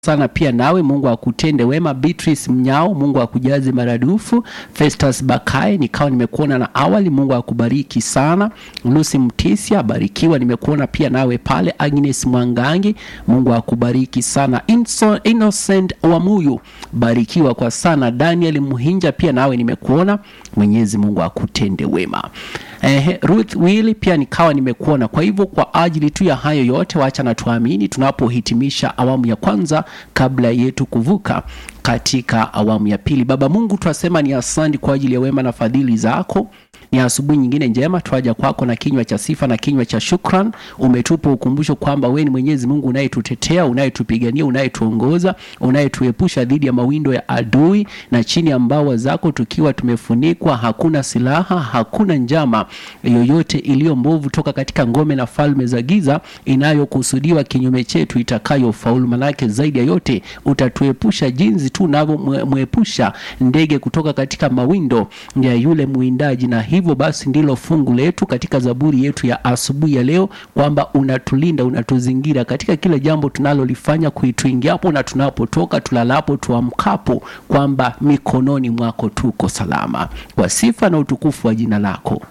sana pia nawe mungu akutende wema beatrice mnyao mungu akujaze maradufu festus bakae nikawa nimekuona na awali mungu akubariki sana lusi mtisia barikiwa nimekuona pia nawe pale agnes mwangangi mungu akubariki sana Inso, innocent wamuyu barikiwa kwa sana daniel mhinja pia nawe nimekuona mwenyezi mungu akutende wema eh, ruth willi pia nikawa nimekuona kwa hivyo kwa ajili tu ya hayo yote wacha na tuamini tunapohitimisha awamu ya kwanza kabla yetu kuvuka katika awamu ya pili baba mungu twasema ni asandi kwa ajili ya wema na fadhili zako ni asubuhi nyingine njema twaja kwako na kinywa cha sifa na kinywa cha shukran umetupa ukumbusho kwamba wewe ni mwenyezi mungu unayetutetea unayetupigania unayetuongoza unayetuepusha dhidi ya mawindo ya adui na chini ya mbawa zako tukiwa tumefunikwa hakuna silaha hakuna njama yoyote iliyo mbovu toka katika ngome na falme za giza inayokusudiwa kinyume chetu itakayofaulu manake zaidi ya yote utatuepusha jinsi tu unavyomwepusha ndege kutoka katika mawindo ya yule mwindaji na hivyo basi ndilo fungu letu katika zaburi yetu ya asubuhi ya leo kwamba unatulinda unatuzingira katika kila jambo tunalolifanya kuituingiapo na tunapotoka tulalapo tuamkapo kwamba mikononi mwako tuko salama kwa sifa na utukufu wa jina lako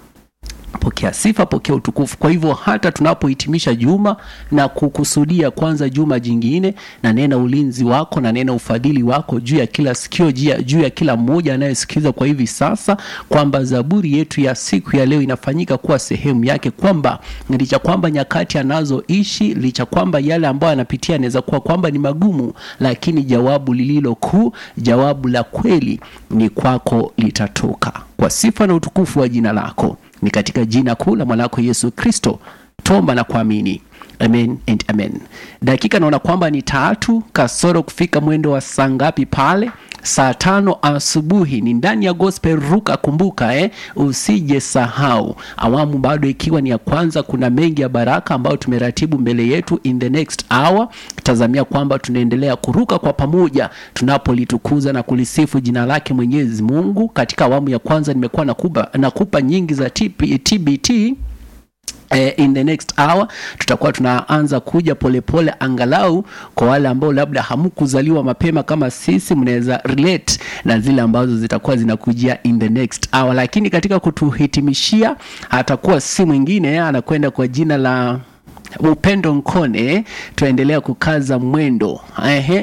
pokea sifa pokea utukufu kwa hivyo hata tunapohitimisha juma na kukusudia kwanza juma jingine na nena ulinzi wako na nena ufadhili wako juu ya kila sikio juu ya kila mmoja anayesikiza kwa hivi sasa kwamba zaburi yetu ya siku ya leo inafanyika kuwa sehemu yake kwamba licha kwamba nyakati anazoishi licha kwamba yale ambayo anapitia anaweza kuwa kwamba ni magumu lakini jawabu lililo kuu jawabu la kweli ni kwako litatoka kwa sifa na utukufu wa jina lako ni katika jina kuu la mwanako yesu kristo tomba na kuamini amen and amen dakika naona kwamba ni tatu kasoro kufika mwendo wa saa ngapi pale saa tano asubuhi ni ndani ya gospel ruka kumbuka eh? usije sahau awamu bado ikiwa ni ya kwanza kuna mengi ya baraka ambayo tumeratibu mbele yetu in the next hour tazamia kwamba tunaendelea kuruka kwa pamoja tunapolitukuza na kulisifu jina lake mwenyezi mungu katika awamu ya kwanza nimekuwa nakupa, nakupa nyingi za TP, tbt Eh, in the next hour tutakuwa tunaanza kuja polepole pole, angalau kwa wale ambao labda hamkuzaliwa mapema kama sisi mnaweza relate na zile ambazo zitakuwa zinakujia in the next hour lakini katika kutuhitimishia atakuwa si mwingine anakwenda kwa jina la upendo nkone tunaendelea kukaza mwendo ehe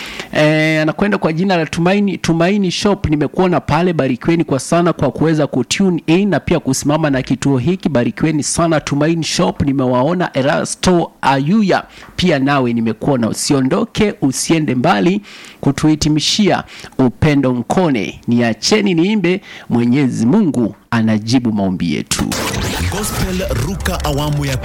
e, anakwenda kwa jina la tumaini tumaini shop nimekuona pale barikiweni kwa sana kwa kuweza kutune in na pia kusimama na kituo hiki barikiweni sana tumaini shop nimewaona erasto ayuya pia nawe nimekuona usiondoke usiende mbali kutuhitimishia upendo nkone niacheni niimbe mwenyezi mungu anajibu maombi yetu Gospel Ruka awamu ya